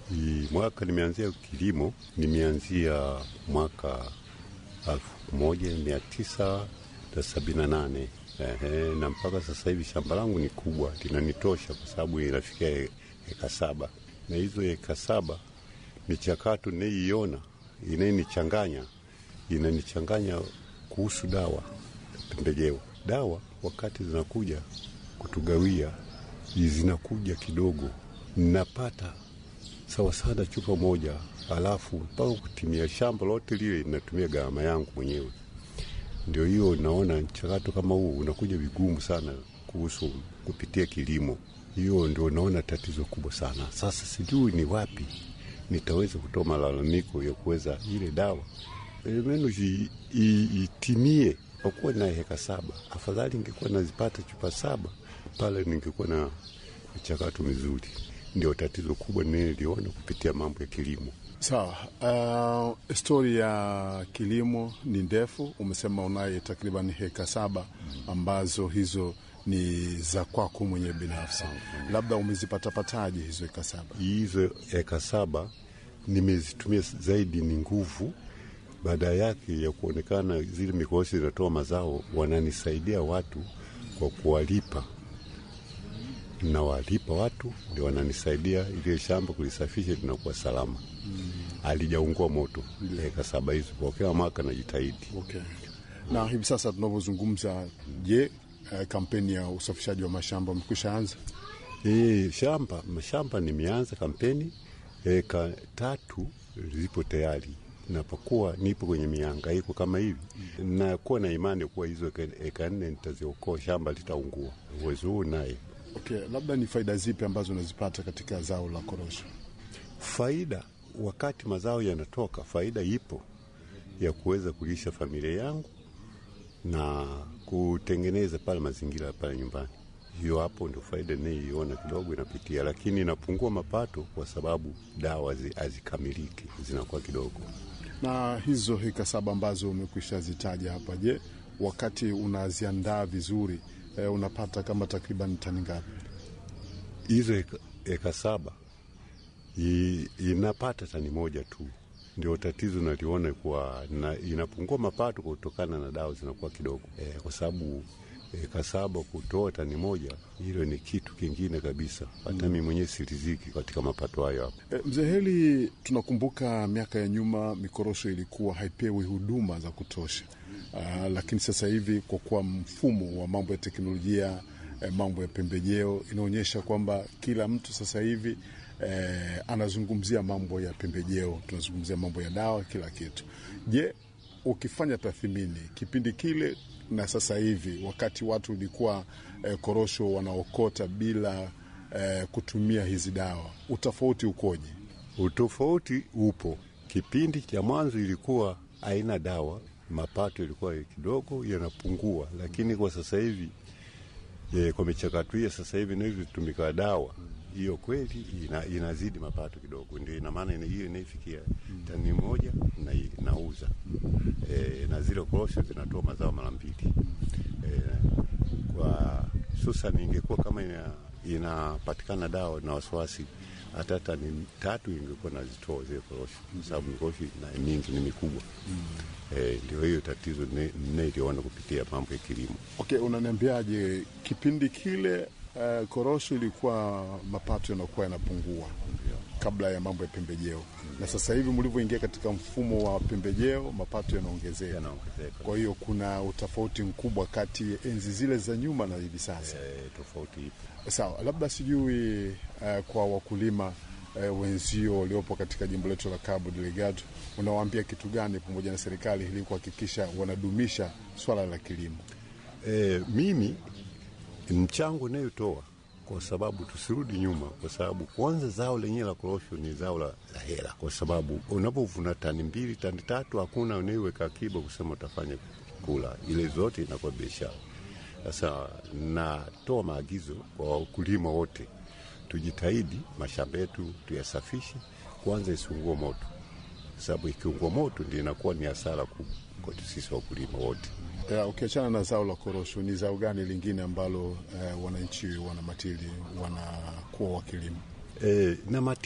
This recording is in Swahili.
I, mwaka nimeanzia kilimo, nimeanzia mwaka elfu moja mia tisa na sabini na nane. Ehe, na mpaka sasa hivi shamba langu ni kubwa, linanitosha kwa sababu inafikia eka saba, na hizo eka saba michakato naiiona inayenichanganya inanichanganya kuhusu dawa, pembejeo. Dawa wakati zinakuja kutugawia, zinakuja kidogo, napata sawa sana chupa moja, alafu mpaka kutimia shamba lote lile inatumia gharama yangu mwenyewe. Ndio hiyo naona mchakato kama huu unakuja vigumu sana kuhusu kupitia kilimo. Hiyo ndio naona tatizo kubwa sana. Sasa sijui ni wapi nitaweza kutoa malalamiko ya kuweza ile dawa menu itimie. Kwa kuwa na heka saba, afadhali ningekuwa nazipata chupa saba pale, ningekuwa na michakato mizuri. Ndio tatizo kubwa niliona kupitia mambo ya kilimo. Sawa. Uh, stori ya kilimo ni ndefu. Umesema unaye takriban heka saba ambazo hizo ni za kwako mwenyewe binafsi, labda umezipatapataje hizo heka saba? Hizo heka saba nimezitumia zaidi ni nguvu baada yake ya kuonekana zile mikosi zinatoa mazao, wananisaidia watu kwa kuwalipa, na walipa watu ndio wananisaidia ile shamba kulisafisha linakuwa salama, alijaungua moto eka saba hizo kwa kila mwaka najitahidi. Okay. Na hivi sasa tunavyozungumza, je, eh, kampeni ya usafishaji wa mashamba umekwisha anza? E, shamba mashamba nimeanza kampeni eka tatu zipo tayari napokuwa nipo kwenye mihangaiko kama hivi, nakuwa na imani kuwa hizo eka nne nitaziokoa, shamba litaungua. Uwezo huu naye. Okay, labda ni faida zipi ambazo unazipata katika zao la korosho? Faida wakati mazao yanatoka, faida ipo ya kuweza kulisha familia yangu na kutengeneza pale mazingira pale nyumbani. Hiyo hapo ndio faida ninayoiona kidogo inapitia, lakini inapungua mapato kwa sababu dawa hazikamiliki, zinakuwa kidogo na hizo heka saba ambazo umekwisha zitaja hapa, je, wakati unaziandaa vizuri eh, unapata kama takriban tani ngapi? Hizo eka, eka saba I, inapata tani moja tu, ndio tatizo naliona kuwa na, inapungua mapato kutokana na dawa zinakuwa kidogo eh, kwa sababu eka saba kutoa tani moja, hilo ni kitu kingine kabisa. Hata mimi mwenyewe siriziki katika mapato hayo hapo. E, mzee Heli, tunakumbuka miaka ya nyuma mikorosho ilikuwa haipewi huduma za kutosha. Aa, lakini sasa hivi kwa kuwa mfumo wa mambo ya teknolojia e, mambo ya pembejeo inaonyesha kwamba kila mtu sasa hivi e, anazungumzia mambo ya pembejeo, tunazungumzia mambo ya dawa, kila kitu. Je, ukifanya tathmini kipindi kile na sasa hivi, wakati watu ilikuwa eh, korosho wanaokota bila eh, kutumia hizi dawa, utofauti ukoje? Utofauti upo. Kipindi cha mwanzo ilikuwa haina dawa, mapato ilikuwa kidogo yanapungua, lakini kwa sasa hivi e, kwa michakato hiyo sasa hivi naivyotumika dawa hiyo kweli ina, inazidi mapato kidogo, ndio ina maana hiyo inaifikia tani moja na nauza e, na zile korosho zinatoa mazao mara mbili e, kwa hususan ingekuwa kama ina, inapatikana dawa na wasiwasi hata tani tatu ingekuwa nazitoa zile korosho, kwa sababu korosho na mingi ni mikubwa e, ndio hiyo tatizo ninailiona kupitia mambo ya kilimo. Okay, unaniambiaje kipindi kile Uh, korosho ilikuwa mapato yanakuwa yanapungua kabla ya mambo ya pembejeo na sasa hivi mlivyoingia katika mfumo wa pembejeo mapato yanaongezeka. Yanaongezeka. Kwa hiyo kuna utofauti mkubwa kati ya enzi zile za nyuma na hivi sasa. E, tofauti ipo. Sawa, labda sijui uh, kwa wakulima uh, wenzio waliopo katika jimbo letu la Cabo Delgado unawaambia kitu gani pamoja na serikali ili kuhakikisha wanadumisha swala la kilimo? E, mimi mchango inayotoa kwa sababu tusirudi nyuma, kwa sababu kwanza zao lenyewe la korosho ni zao la, la hela, kwa sababu unapovuna tani mbili tani tatu hakuna unaiweka akiba kusema utafanya kula, ile zote inakuwa biashara. Sasa natoa maagizo kwa wakulima wote, tujitahidi mashamba yetu tuyasafishe kwanza, isiungue moto, sababu ikiungua moto ndio inakuwa ni hasara kubwa kwetu sisi wakulima wote. Ukiachana na zao la korosho, ni zao gani lingine ambalo eh, wananchi wana matili wanakuwa wakilima? E, na